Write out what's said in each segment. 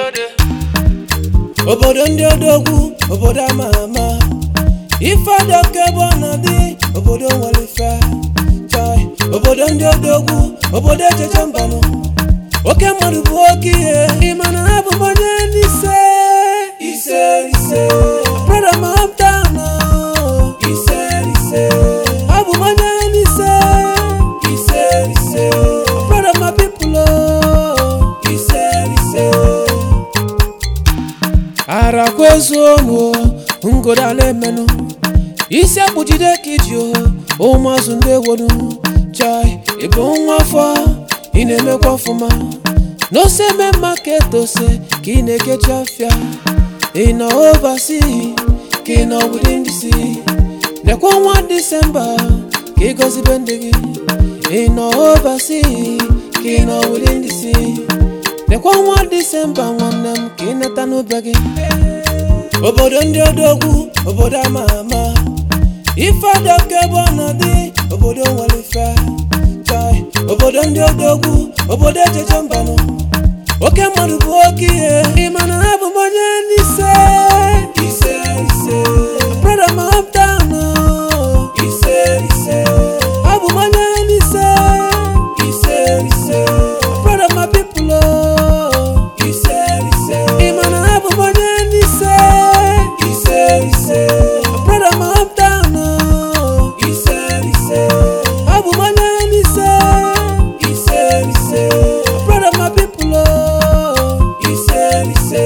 obodo ndị odogwu obodo ama ama ife adọka ebe ọ na-adị obodo nwere ife chai obodo ndị odogwu obodo echeche mbanụ oke mmadụ bụ oke ihe ịma na ha bụ onye n'ise ise ise brother my hometown oh. ise ise abụ m onye n'ise ise ise brother my people oh. ise ise arakwa ezuonu ngoda na-emenụ isi akpụjide ka iji o ụmụazụ ndị ewonu chai ịbụ nwa afọ ị na-emekwa ọfụma n'ose eme mma ka etose ka ị na-ekechi afịa ị nọ ovasi ka ị nọ within ndị si nekwa ọnwa disemba ka ị gọzibe ndị gị ị nọ ovasi ka ị nọ within ndị si nekwa ọnwa disemba nwanne m ka ị nata n'obe gị obodo ndị odogwu obodo ama ama ife adọka ebe ọ na-adị obodo nwere ife chai obodo ndị odogwu obodo echeche mbanụ oke mmadụ bụ oke ihe ịma na ha bụ m onye n'ise ise ise brother my hometown oh. ise ise abụ m onye n'ise ise ise brother my people oh. ise ise ịma na ha bụ m onye n'ise ise ise brother my hometown oh. ise ise abụ m onye n'ise ise ise brother my people oh. ise ise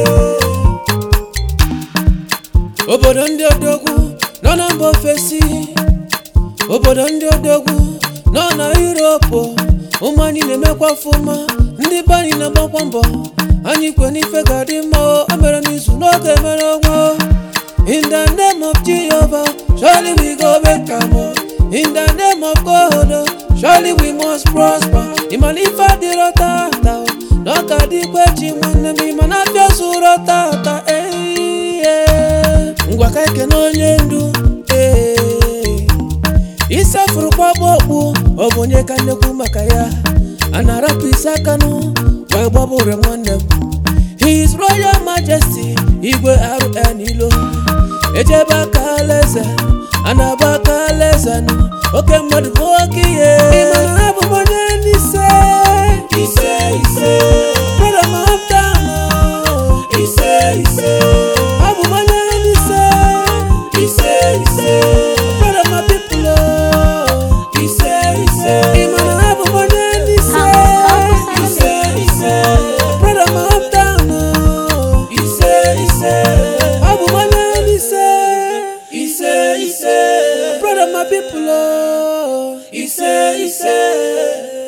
obodo ndị odogwu nọ na mba ofesi obodo ndị odogwu nọ na yuropu ụmụ anyị na-emekwa ọfụma ndị be anyị na-agbakwa mbọ anyị kwe n'ife ga-adị mma o o mere n'izu n'oge mere ọnwa o. in the name of jehovah surely we go make am o in the name of god o, surely we must prosper ịmana ife adịrọ tata o na ọ ka dịkwa echi nwanne m ịmana abịa zụrọ tata eiye ngwa ka ekene onye ndu ee isafurukwa okpu ọ bụ onye ka nnekwu maka ya a na-arapụ isi akanụ wee gbabụre nwanne m his royal majesty igwe rn ilo ejebe aka alaeze a na-agba aka alaeze nụ oke mmadụ bụ oke ihe ịmana ha bụ m onye n'ise ise ise brother my hometown oh. ise ise abụ m onye n'ise ise ise brother my people oh. ise ise ịmana ha bụ m onye n'ise ise ise brother my hometown oh. ise ise abụ m onye n'ise ise ise brother my people oh. ise ise